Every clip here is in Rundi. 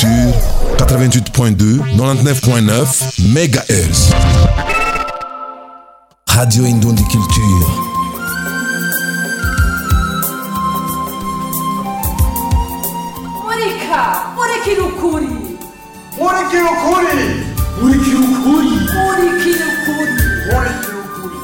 Culture 88.2 99.9 MHz Radio Indundi Culture Monica! Monica no Curi! Murikira ukuri murikira ukuri Monica no Curi! murikira ukuri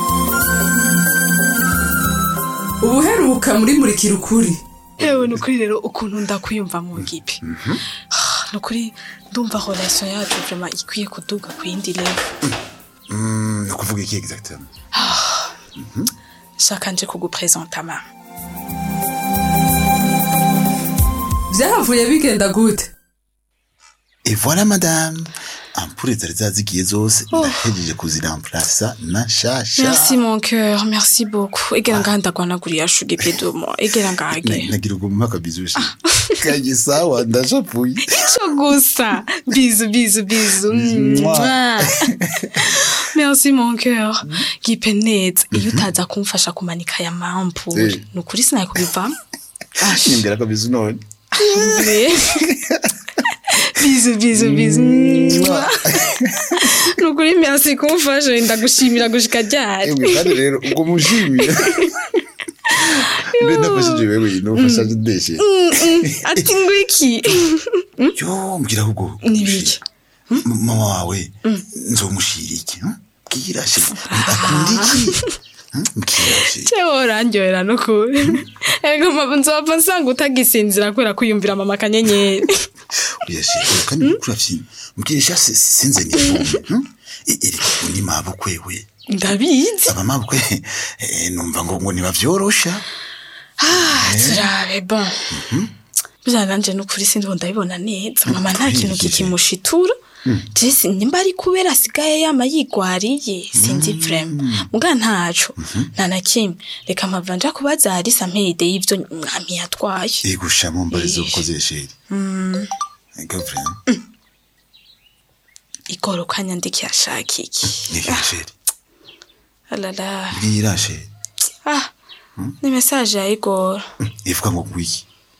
ubuheruka muri murikira ukuri yewe ni ukuri rero ukuntu ndakwiyumva mu ngipi ni ukuri ndumva relation yacu vrema ikwiye kuduga ku yindi level ni ukuvuga iki exactement shaka nje kugupresenta ma byahavuye bigenda gute et voilà madame ampure zari zazigiye zose ndahejeje kuziramplasa na nshasha merci mon cœur merci beaucoup egera ngaha ndagwanaguriye ashuge pied de moi egera ngaha Na- ge nagira ubwo mumpa akabizushi kanye sawa ndashapuye ico gusa bizu bizu bizu Mwah. merci mon cœur gipe neza iyo utaza kumfasha kumanika aya mampure Eh. ni ukuri sinaye kubivamo Ash. nimbera akabizu none bizu bizu bizu Mwah. ni ukuri merci kumfasha ndagushimira gushika ryari emwe kandi rero ubwo mushimiye mbe nafashije wewe nofashaje ndeshe ati ngwiki yo mbwira ahubwo Nibiki? mama wawe nzomushira iki hm? bwira she akunda iki Hm? mbwira she cewe urandyohera nukuri ego mpamvu nzopfa nsanga utagisinzira kubera kwiyumvira mama kanyenyeri oya she oya kandi mukuru afyina mbwira she si- sinze nivumbi hm? E- eri undi mabukwe we ndabizi aba mabukwe eh, numva ngo ngo ntibavyorosha Ah, turabe bon bya nanje nukuri sindiho ndabibona neza mama nta kintu Nukuri. kikimushitura jesi nimba ari kubera asigaye yama yigwariye sinzi vrema muga ntaco nta na kimwe reka mpava nja kubaza harisa mpeyide y'ivyo mwami yatwaye igusha mu mbarizo Ish. ukoze sheri ego vrema igoro kanyandikiye ashaka iki nihe sheri alala bwira sheri ah ni message ya igoro ivuga ngo gwiki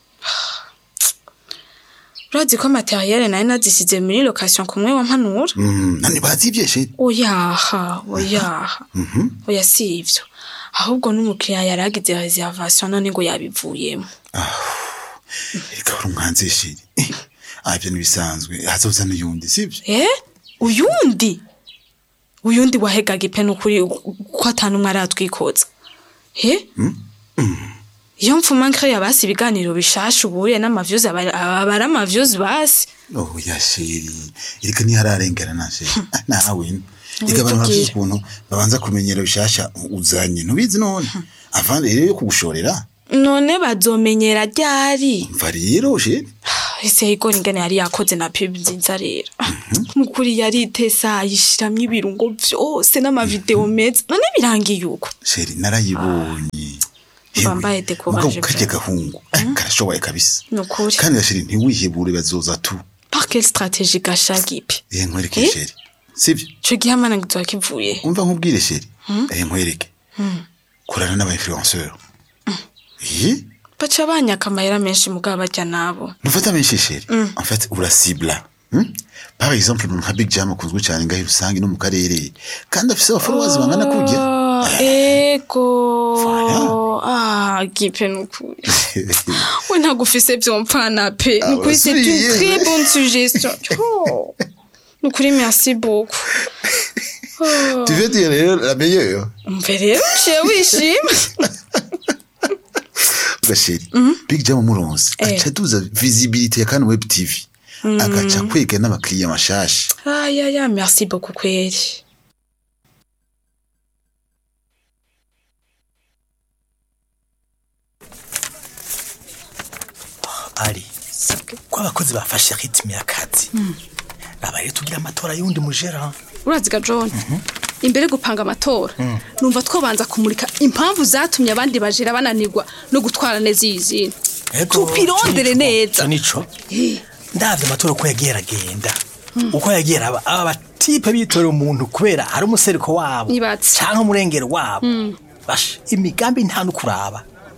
urazi ko materiel nayo nazisize muri location kumwe wa mpanura Mm, nani bazivye sheri oyaha oyaha oya si ivyo ahubwo n'umukiriya yari agize reservation none ngo yabivuyemo reka uri umwanzi sheri ah ibyo ntibisanzwe hazoza n'uyundi sibyo eh uyundi uyundi wahegaga ipene ukuri ko atanumwe aratwikoza he iyo mfuma nkreya basi ibiganiro bishasha ubuye n'amavyuzi aba aba ari amavyuzi basi oh ya sheri reka ntihararengana na sheri Ah, nawe reka abantu bafite Witubwire. ukuntu babanza kumenyera bishasha uzanye ntubizi none avandi rero yo kugushorera none bazomenyera ryari mva rero sheri ese igora ingene yari yakoze na pub nziza rero nukuri yaritesa yishiramwo ibirungo vyose n'amavideo meza none birangiye uko sheri narayibonye Yewe, Bambaye decoration mugabo karya vraiment. gahungu eh, karashoboye kabisa nukuri kandi sheri ntiwihebure bazoza tu par quelle stratégie gashaka ipi eh nkwereke Eh? sheri sibyo ico gihe amana ngizoba kivuye umva nkubwire sheri eh nkwereke korana n'aba influenceur eh baca banyaka amahera menshi mugabo barya nabo Nufata menshi sheri en fait urasibla hmm? par exemple umuntu nka Big Jam akunzwe cyane ngaho rusange no mu karere kandi afise abafollowers bangana kurya Ah, ego Voilà. ah gipe nukuri we ntabwo ufise vyompfana pe Ah, nukuri c'est une urasubiye. très bonne suggestion Oh. nukuri merci beaucoup Oh. tu veux dire rero la meilleure umve rero uciye wishima gasheri Big Jam muronse Eh. aca duza visibilité ya kan web TV agaca kwega n'abakiriya mashasha ayaya merci beaucoup kweri ari ko abakozi bafashe ritime y'akazi nabaye tugira amatora y'undi mujera uraziga john imbere gupanga amatora numva twabanza kumurika impamvu zatumye abandi bajira bananirwa no gutwara neza iyi zina tupirondere neza nico ndavye amatora uko yagiye aragenda uko yagiye araba aba batipe bitorera umuntu kubera hari umusereko wabo Nibatse. canke umurengero wabo basha imigambi nta nukuraba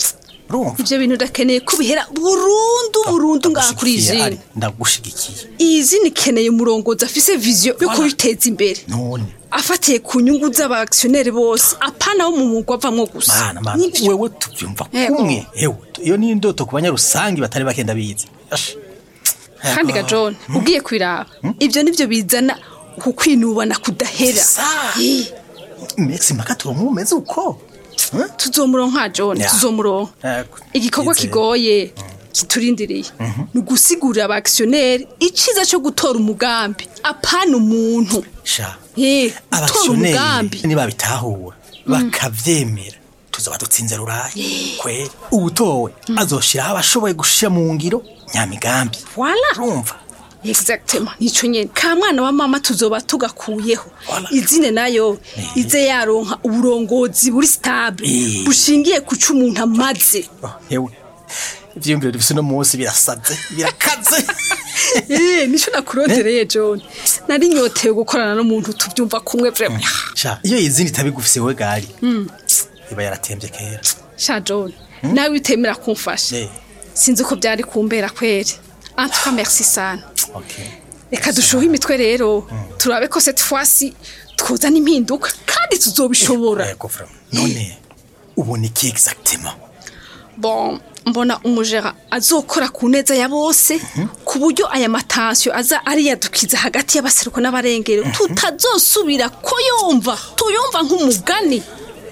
urumva ivyo bintu ndakeneye ko bihera burundu burundu ngaha kuri iyi Ndagushigikiye, zine Ari, ndagushigikiye iyi zine ikeneye umurongozi afise viziyo yo kubiteza imbere none afatiye ku nyungu z'abakisiyoneri bose apana wo mu mugwa avamwo gusa mana mana Nivyo. wewe tuvyumva Yego. kumwe hewe iyo ni indoto ku banyarusangi batari bakenda biza Ash. kandi ga john ugiye kwiraba ivyo nivyo bizana kukwinubana kudahera Sa. Eh, Mexi maka turumumeze uko Huh? tuzomuronka john Ya. tuzomuronka Yego. igikorwa Yizeye. kigoye kiturindiriye ni ugusigurira abakisiyoneri iciza cyo gutora umugambi apana umuntu sha Eh, gutora umugambi abakisiyoneri nibabitahura bakavyemera tuzoba dutsinze rurayi kwe uwutowe azoshiraho abashoboye gushira mu ngiro nyamigambi Voilà. urumva exactement nico nyene ka mwana wa mama tuzoba tugakuyeho Voilà. izine nayo ize yaronka uburongozi buri stable Eh. bushingiye ku co umuntu amaze Oh, hewe ivyiyumviro dufise uno munsi birasaze birakaze Eh, nico nakurondereye john nari nyotewe gukorana n'umuntu tuvyumva kumwe vraiment sha iyo izindi itabigufise wewe gari iba yaratembye kera sha john nawe utemera kumfasha Eh, sinzi uko byari kumbera kweri en tout cas merci sana okay reka dushuhe imitwe rero turabe ko cette fois-ci twozana impinduka kandi tuzobishobora Yego, vraiment. none ubona iki exactement bon mbona umujera azokora ku neza ya bose ku buryo aya matansiyo aza ariyadukiza hagati y'abaseruko n'abarengero tutazosubira ko yumva tuyumva nk'umugani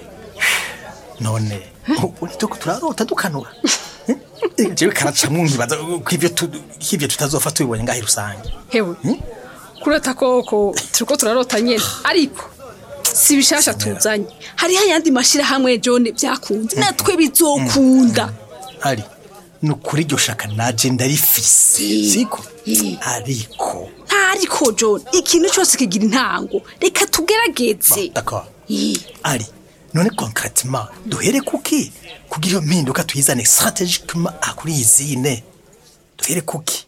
none ubu nituko turarota dukanura Eh, jewe karacamwo nkibaza ko ivyo tu- ko ivyo tutazopfa tubibonye ngaho rusange hewe kurota koko turiko turarota nyene ariko si bishasha tuzanye hariho ayandi mashirahamwe jone byakunze natwe bizokunda ari ni ukuri iryo shaka naje ndarifise siko ariko ntariko jone ikintu cyose kigira intango reka tugerageze d'accord Eh. ari none concretement duhere kuki kugira iyo mpinduka tuyizane strategiquement ah, kuri iyi zine duhere kuki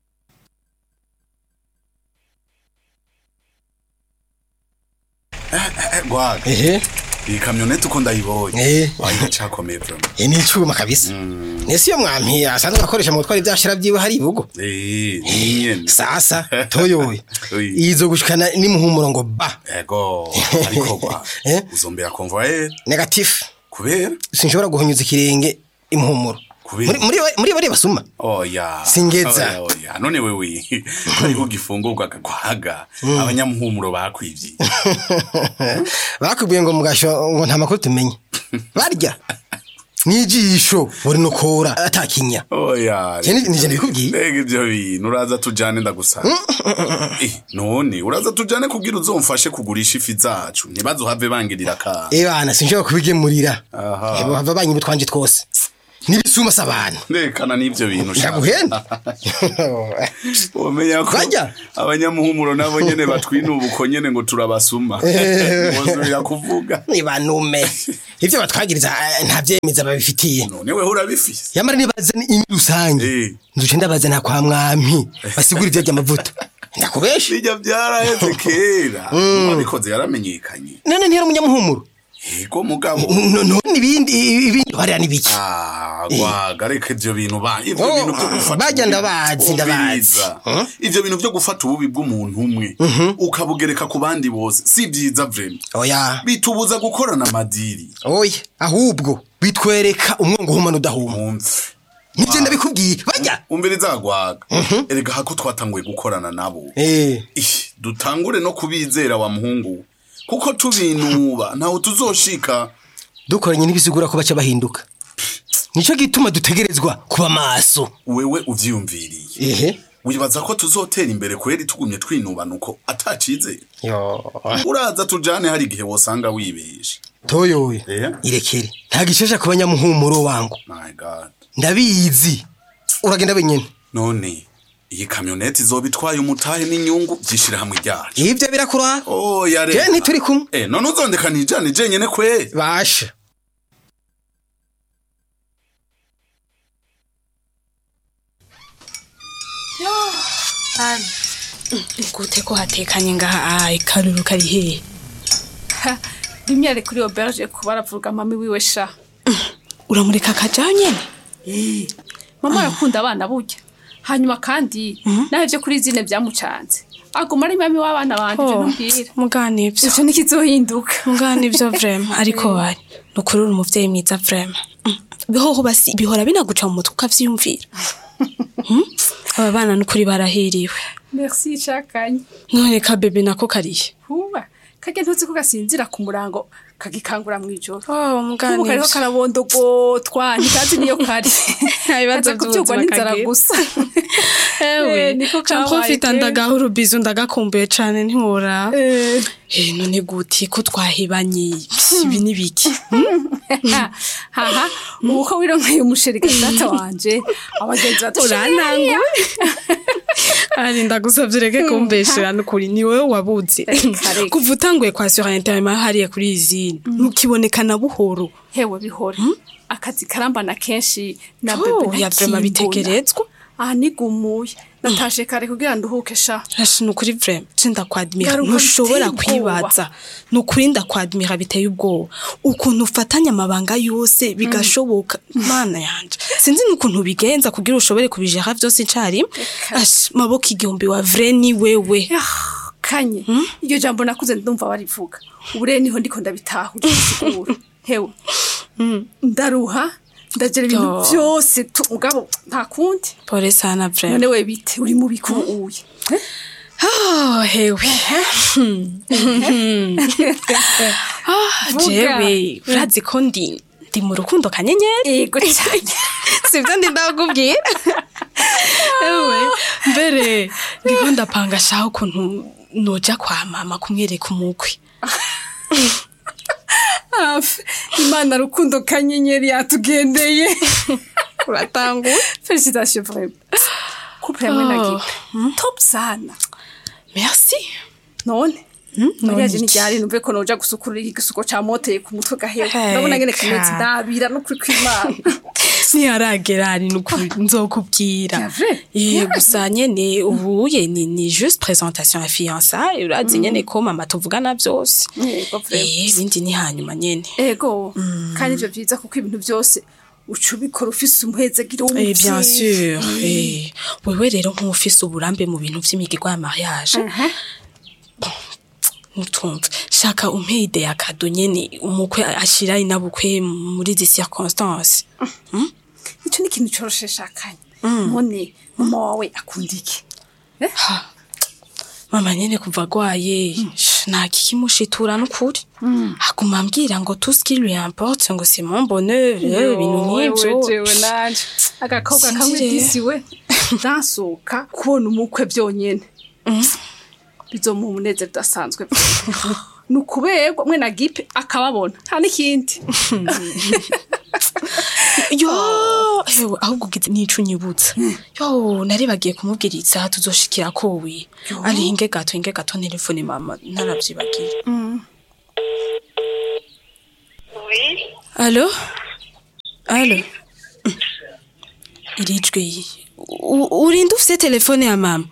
gwaga ehe iyi kamyoneti uko ndayibonye Eh. wayicakomeye vraiment iyi ni icuma kabisa nese iyo mwampiye asanzwe akoresha mu gutwara ivyashira vyiwe hari ibugo Eh, ni nyene sasa toyoye Oui. izo gushikana n'imuhumuro ngo ba ego ariko gwa Eh? uzombera convoyer negatifu kubera sinshobora guhunyuza ikirenge imuhumuro Kubera? muri muri muri bari basuma oya Singeza. Oya, oya none wewe ariko ugifungurwa gakwaga abanyamuhumuro bakwivye bakubwiye ngo mugasho ngo nta makuru tumenye barya n'ijisho buri nukura atakinya oya Je ni- nije ndabikubwiye. mbega ivyo bintu uraza tujane ndagusaba Eh, none uraza tujane kugira uzomfashe kugurisha ifi zacu ntibazohave bangirira akana ebana sinshobora kubigemurira Aha. Ebo hava banyi butwanje twose n'ibisuma s'abantu ndekana n'ivyo bintu sha. ndaguhenda umenya ko Bajya. abanyamuhumuro nabo nyene batwinuba uko nyene ngo turabasuma bozubira kuvuga nibanume ivyo batwagiriza eh, nta vyemeza babifitiye none wewe urabifise yamara nibaza ni rusange Eh. nzuce ndabaza nta kwa mwami basigura ivyo ry'amavuta ndakubesha bijya byaraheze kera uwabikoze yaramenyekanye none ntiyari umunyamuhumuro yego mugabo No- none ibindi ibindi barera n'ibiki Ah, gwaga reka ivyo bintu ba ivyo Oh, bintu vyo gufata bajya ububi- ndabazi, ndabazi. ubwiza. Huh? ivyo bintu vyo gufata ububi bw'umuntu umwe ukabugereka ku bandi bose si vyiza vrema oya bitubuza gukorana amadiri oya ahubwo bitwereka umwongo uhumana udahuma mwumve nivyo ndabikubwiye bajya umbiriza gwaga erega hako twatanguye gukorana nabo Eh, Ih, dutangure no kubizera wa muhungu kuko tubinuba ntawe tuzoshika dukoranye ntibisigura ko baca bahinduka nico gituma dutegerezwa kuba maso wewe uvyiyumviriye ehe wibaza ko tuzotera imbere kweri tugumye twinubana uko atacizeye yo uraza tujane hari igihe wosanga wibeshe toyoye Eh? irekere nta gishesha ku banyamuhumuro wangu my god ndabizi uragenda wenyene none iyi kamyoneti izoba itwaye umutahe n'inyungu by'ishirahamwe ryacu ivyo birakuraba oh ya je ntituri kumwe eh none uzondeka nijane jenyene kweri basha gute ko hatekanye ngaha ayi karuru kari hehe rimwe ari kuri auberge kuba aravuga mami wiwe sha uramureka akajaho nyene Eh, mama arakunda abana burya hanyuma kandi nawe byo kuri zine byamucanze aguma ari mami w'abana banje ibyo ntumbwira mugana ibyo icyo ntikizohinduka mugana ibyo vrema ariko wari ni ukuri uri umuvyeyi mwiza vrema Mm. bihoho basi bihora binaguca mu mutwe ukavyiyumvira Mm? aba bana n'ukuri barahiriwe merci cakanye none ka bebe nako karihe huba kajya ntuzi ko gasinzira ku murango kagikangura mu ijoro oh mugana ubu kariho ibyo karabondogotwa ntikazi niyo kari Nta bibazo Kaza kubyugwa by'ubuzima n'inzara kagira. gusa ewe Eh, niko ca kabaye mprofita kera. ndagaha urubizo ndagakumbuye cane ntiworaba Eh, Eh, none guti ko twahebanye ibi ni biki haha ubu ko wironkeye umusheri gatata wanje abagenzi urantanguye ari ndagusavye ureke kumbeshera n'ukuri ni wowe wabuze Reka, reka. kuva utanguye kwasura interima hariya kuri izini ntukiboneka na buhoro hewe bihore akazi karambana kenshi na Oh, bebe ya vrema ntakimbona. bitegerezwa aha nigumuye natashe kare kugira nduhuke sha Ashi ni ukuri vrema ce ndakwadimira Garuka ntushobora biteye ubwoba. kwibaza ni ukuri ndakwadimira biteye ubwoba ukuntu ufatanya amabanga yose bigashoboka mana yanje sinzi n'ukuntu bigenza kugira ushobore kubijera vyose icarimwe ashi maboko igihumbi wa vre ni wewe Ah, kanye iryo jambo nakuze ndumva barivuga ubu rero niho ndiko ndabitahura siguro hewe ndaruha ndagera ibintu Yo. byose tu mugabo nta kundi pole sana vrema none we bite uri mu biku uye Oh, hewe Ah, Vuga. jewe urazi ko ndi ndi mu rukundo kanyenyeri ego cyane sivyo ndi ndakubwira ewe mbere ndiko ndapanga shaho ukuntu noja kwa mama kumwereka umukwe hafi imana rukundo kanyenyeri yatugendeye uratanguye felicitation vraiment couple hamwe na Oh. gipe top sana merci none none mariage iki? ntiryari numve ko noja gusukurira igisuko camoteye ku mutwe gahewe Hey, ndabona ngene kimeze ka. ndabira no kuri kwimana ntiharagera ari nukuri nzokubwira C'est vrai? Eh, gusa nyene ubuye ni, ni juste présentation ya fiançailles urazi nyene ko mama tuvugana vyose Yego, vraiment. Eh, ibindi ni hanyuma nyene ego kandi ivyo vyiza kuko ibintu byose uca ubikora ufise umuhezagiro Eh, bien w'umuvyeyi sûr eh, wewe rero nk'ufise uburambe mu bintu vy'imigirwa ya mariage Aha. ntumve shaka umpe ide ya kado nyene umukwe ashira inabukwe muri izi circonstances ico ni ikintu coroshe shakanye none mama wawe akunda iki mama nyene kuva agwaye sh, nta kikimushitura n'ukuri aguma ambwira ngo tout ce qui lui importe ngo c'est mon bonheur eh, ibintu nk'ivyo jewe nanje agakobwa Sinzi kamwe rero. disiwe ntasohoka kubona umukwe byonyene bizomuha umunezero udasanzwe ni ukuberwa mwe na gipe akababona nta n'ikindi yo hewe ahubwo ugize nico unyibutsa yo nari bagiye kumubwira isaha tuzoshikira kowe ari hinge gato hinge gato telefone mama ntaravyibagira Allô Allô irijwe U- urinde ufise telefone ya mama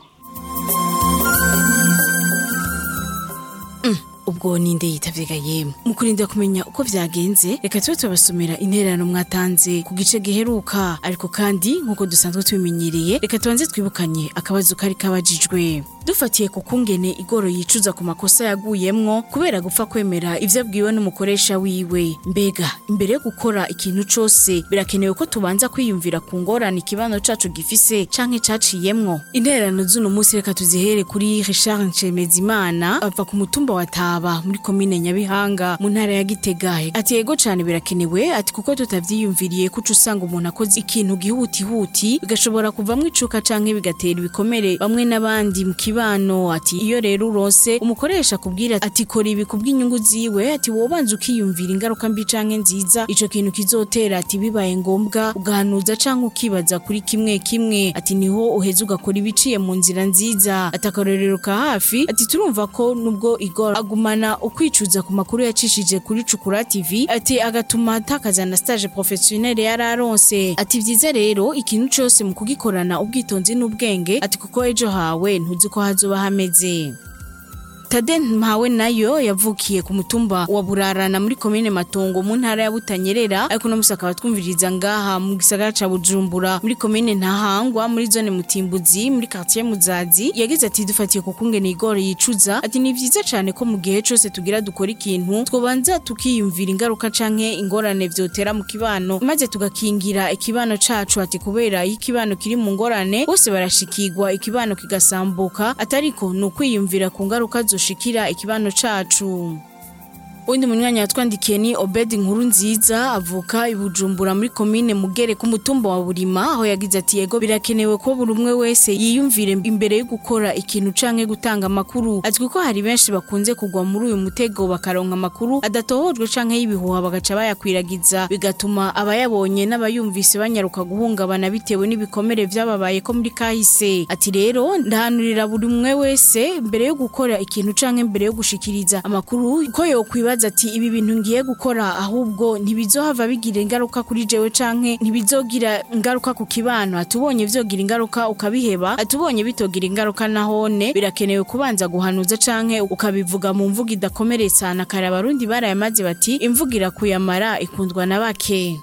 ubwo ninde yitavyiga yemwe mu kurinda kumenya uko vyagenze reka tube tubasomera intererano mwatanze ku gice giheruka ariko kandi nk'uko dusanzwe tubimenyereye reka tubanze twibukanye akabazo kari kabajijwe dufatiye ku kungene igoro yicuza ku makosa yaguyemwo kubera gupfa kwemera ivyo abwiwe n'umukoresha wiwe mbega imbere yo gukora ikintu cose birakenewe ko tubanza kwiyumvira ku ngorane ikibano cacu gifise canke caciyemwo intererano z'uno munsi reka tuzihere kuri richard nshemezimana ava ku mutumba wa taba muri komine nyabihanga mu ntara ya gitega ati yego cane birakenewe ati kuko tutavyiyumviriye kuca usanga umuntu akoze ikintu gihutihuti bigashobora kuvamwo icuka canke bigatera ibikomere bamwe n'abandi mu kibano ati iyo rero uronse umukoresha kubwira ati kora ibi kubw'inyungu ziwe ati wobanza ukiyumvira ingaruka mbi canke nziza ico kintu kizotera ati bibaye ngombwa ugahanuza canke ukibaza kuri kimwe kimwe ati niho uheza ugakora ibiciye mu nzira nziza ati akarorero ka hafi ati turumva ko nubwo igora agumana ukwicuza ku makuru yacishije kuri cukura tv ati agatuma atakaza na stage professionnel yari aronse ati vyiza rero ikintu cose mu kugikorana ubwitonzi n'ubwenge ati kuko ejo hawe ntuzi ko hazoba hameze tade mpawe nayo yavukiye ku mutumba wa burarana muri komine matongo mu ntara ya butanyerera ariko no musi akaba twumviriza ngaha mu gisagara ca bujumbura muri komine ntahangwa muri zone mutimbuzi muri quartier muzazi yagize ati dufatiye ku kungene igoro yicuza ati ni vyiza cane ko mu gihe cose tugira dukora ikintu twobanza tukiyumvira ingaruka canke ingorane vyotera mu kibano maze tugakingira ikibano cacu ati kubera iyo ikibano kiri mu ngorane bose barashikirwa ikibano kigasambuka atariko ni ukwiyumvira ku ngaruka zoshikira ikibano cacu Undi munyanya yatwandikiye ni Obed Nkuru nziza avuka i Bujumbura muri komine Mugere ku mutumba wa Burima aho yagize ati yego birakenewe ko buri umwe wese yiyumvire imbere yo gukora ikintu canke gutanga amakuru azwi ko hari benshi bakunze kugwa muri uyu mutego bakaronka amakuru adatohojwe canke y'ibihuha bagaca bayakwiragiza bigatuma abayabonye n'abayumvise banyaruka guhungabana bitewe n'ibikomere vyababaye ko muri kahise ati rero ndahanurira buri umwe wese mbere yo gukora ikintu canke mbere yo gushikiriza amakuru ko yokwibaza ati ibi bintu ngiye gukora ahubwo ntibizohava bigira ingaruka kuri jewe canke ntibizogira ingaruka ku kibano atubonye vyogira ingaruka ukabiheba atubonye bitogira ingaruka nahone birakenewe kubanza guhanuza canke ukabivuga mu mvugo idakomeretsa na kare abarundi barayamaze bati imvugo irakuyamara ikundwa na bake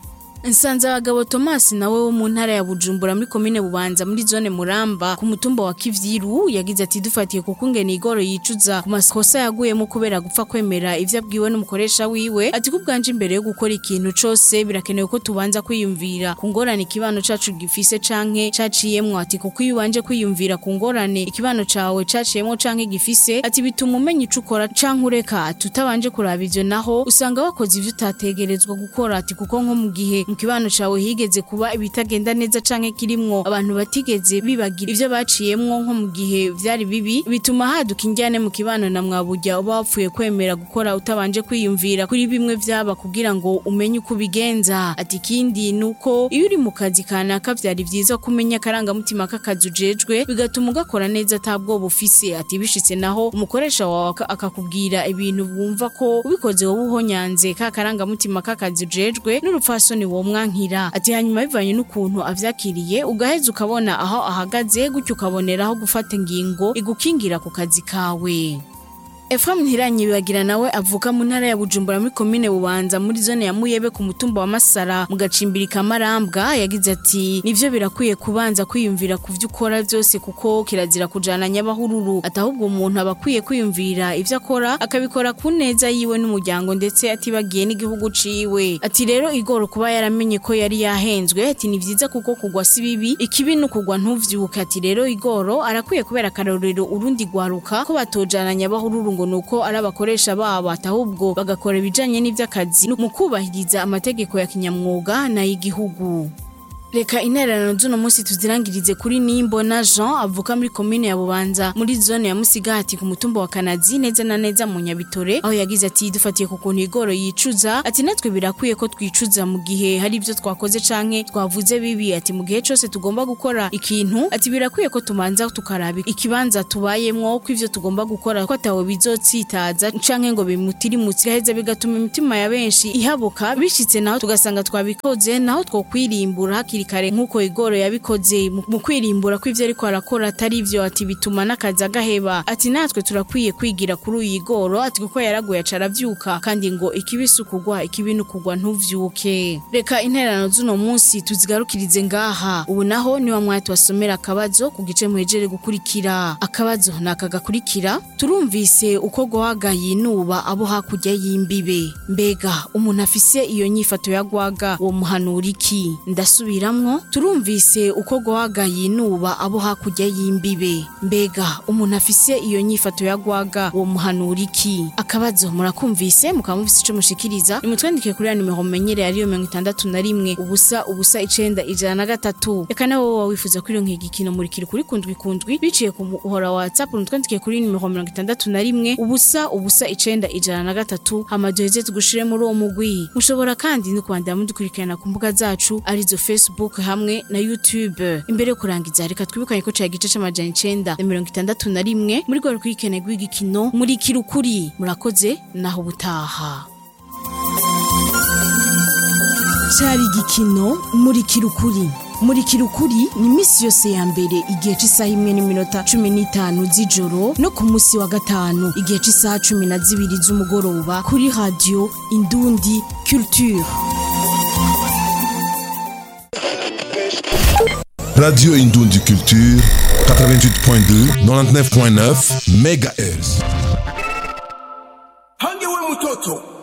Nsanze abagabo Thomas nawe wo mu ntara ya Bujumbura muri komine Bubanza muri zone Muramba ku mutumba wa Kivyiru yagize ati dufatiye ku kungene igoro yicuza ku makosa yaguyemo kubera gupfa kwemera ivyo abwiwe n'umukoresha wiwe ati kubwanje imbere yo gukora ikintu cose birakenewe ko tubanza kwiyumvira ku ngorane ikibano cacu gifise canke caciyemwo ati kuko iyo ubanje kwiyumvira ku ngorane ikibano cawe caciyemwo canke gifise ati bituma umenya ico ukora canke ureka tutabanje kuraba ivyo naho usanga wakoze ivyo utategerezwa gukora ati kuko nko mu gihe mu kibano cawe higeze kuba ibitagenda neza canke kirimwo abantu batigeze bibagira ivyo baciyemwo nko mu gihe vyari bibi bituma haduka injyane mu kibano na mwaburya uba wapfuye kwemera gukora utabanje kwiyumvira kuri bimwe vyaba kugira ngo umenye uko ubigenza ati ikindi nuko iyo uri mu kazi kanaka vyari vyiza kumenya akarangamutima k'akazi ujejwe bigatuma ugakora neza atabwoba ufise ati bishitse naho umukoresha wawe aka- akakubwira ibintu wumva ko ubikoze wowe uhonyanze ka karangamutima k'akazi ujejwe n'urupfasoni wo mwankira ati hanyuma bivanye n'ukuntu avyakiriye ugaheza ukabona aho ahagaze gutyo ukaboneraho gufata ingingo igukingira ku kazi kawe Efraim Ntiranyibagira nawe avuka mu ntara ya Bujumbura muri komine Bubanza muri zone ya Muyebe ku mutumba wa Masara mu gacimbiri ka Marambwa yagize ati nivyo birakwiye kubanza kwiyumvira ku vyo ukora byose kuko kirazira kujana nyabahururu atahubwo umuntu aba akwiye kwiyumvira ivyo akora akabikora ku neza yiwe n'umuryango ndetse atibagiye n'igihugu ciwe ati rero igoro kuba yaramenye ko yari yahenzwe ati ni vyiza kuko kugwa si bibi ikibi n'ukugwa ntuvyuke ati rero igoro arakwiye kubera akarorero urundi gwaruka ko batojana nyabahururu ngo nuko ari abakoresha babo atahubwo bagakora ibijanye n'ivy'akazi mu kubahiriza amategeko ya kinyamwuga n'ay'igihugu Reka intererano z'uno munsi tuzirangirize kuri Nimbona Jean avuka muri komine ya Bubanza muri zone ya Musigati ku mutumba wa Kanazi neza na neza mu Nyabitore aho yagize ati dufatiye ku kuntu igoro yicuza ati natwe birakwiye ko twicuza mu gihe hari ibyo twakoze canke twavuze bibi ati mu gihe cose tugomba gukora ikintu ati birakwiye ko tumanza tukaraba ikibanza tubayemwo ko ivyo tugomba gukora ko atawe bizotsitaza canke ngo bimutirimutse gaheza bigatuma imitima ya benshi ihabuka bishitse naho tugasanga twabikoze naho twokwirimbura hakiri kare nk'uko igoro yabikoze mu mu kwirimbura ko ivyo ariko arakora atari ivyo ati bituma n'akazi agaheba ati natwe turakwiye kwigira kuri uyu igoro ati kuko yaraguye aca aravyuka kandi ngo ikibi si ukugwa ikibi ni ukugwa ntuvyuke reka intererano z'uno munsi tuzigarukirize ngaha ubu naho niwa mwanya tubasomera akabazo ku gice muhejere gukurikira akabazo ni aka gakurikira turumvise uko gwaga yinuba abo hakurya y'imbibe mbega umuntu afise iyo nyifato ya gwaga uwo muhanura iki ndasubiramwo turumvise uko gwaga yinuba abo hakurya y'imbibe mbega umuntu afise iyo nyifato ya gwaga uwo muhanura iki akabazo murakumvise mukaba mufise ico mushikiriza nimutwandike kuri ya nimero mumenyereye ariyo mirongo itandatu na rimwe ubusa ubusa icenda ijana na gatatu reka nawe woba wifuza kuri iyo nkigikino murikira kuri kundwi kundwi biciye ku muhora wa whatsapp mutwandike kuri nimero mirongo itandatu na rimwe ubusa ubusa icenda ijana na gatatu hama duheze tugushire muri uwo mugwi mushobora kandi no kwandira mudukurikirana ku mbuga zacu arizo facebook hamwe na youtube imbere yo kurangiza reka twibukanye ko cari igice c'amajana icenda na mirongo itandatu na rimwe muri rwo rukurikirane rw'igikino murikira ukuri murakoze naho ubutaha cari igikino murikira ukuri murikira ukuri ni iminsi yose ya mbere igihe cy'isaha imwe n'iminota cumi n'itanu z'ijoro no ku munsi wa gatanu igihe cy'isaha cumi na zibiri z'umugoroba kuri radiyo indundi culture Radio Indundi Culture 88.2 99.9 MHz. Hangewe mtoto